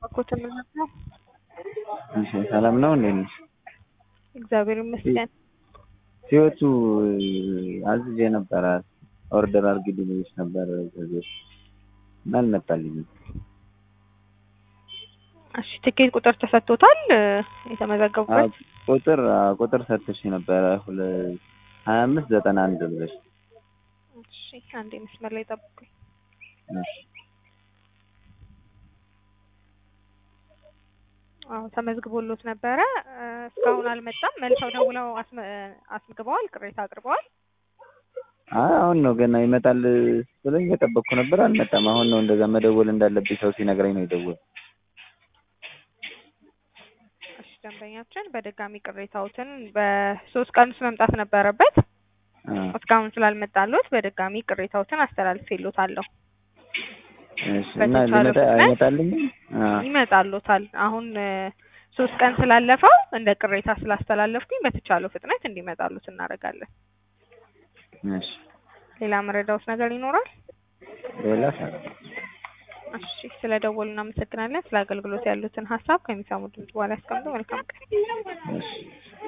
እባክዎት ምንድን ነው? እሺ ሰላም ነው እንዴት ነሽ? እግዚአብሔር ይመስገን። ህይወቱ አዝዤ ነበረ ኦርደር አድርጊልኝ ብዬሽ ነበር ከዚህ በፊት እና አልመጣልኝም። እሺ ትኬት ቁጥር ተሰጥቶታል የተመዘገቡበት? ቁጥር አዎ፣ ቁጥር ሰጥተሽ ነበረ ሁለ ሀያ አምስት ዘጠና አንድ ብለሽ እሺ አንዴ መስመር ላይ ጠብቁኝ። እሺ አዎ ተመዝግቦሎት ነበረ እ እስካሁን አልመጣም። መልሰው ደውለው አስመ አስመዝግበዋል፣ ቅሬታ አቅርበዋል። አይ አሁን ነው ገና ይመጣል ብለኝ እየጠበቅኩ ነበር፣ አልመጣም። አሁን ነው እንደዛ መደወል እንዳለብኝ ሰው ሲነግረኝ ነው የደወልኩት። እሺ ደንበኛችን በድጋሚ ቅሬታዎትን በሶስት ቀን ውስጥ መምጣት ነበረበት። አ እስካሁን ስላልመጣሎት በድጋሚ ቅሬታዎትን አስተላልፌሎታለሁ። እሺ እና በተቻለ ሊመጣ ፍጥነት አይመጣልኝም? አ ይመጣሎታል። አሁን እ ሶስት ቀን ስላለፈው እንደ ቅሬታ ስላስተላለፍኩኝ በተቻለው ፍጥነት እንዲመጣሉት እናደርጋለን። እሺ ሌላ መረዳውት ነገር ይኖራል? ሌላ ሰላም እሺ ስለ ደወሉ እናመሰግናለን። ስለ አገልግሎት ያሉትን ሀሳብ ከሚሰሙ ድምጽ በኋላ ያስቀምጡ። መልካም ቀን። እሺ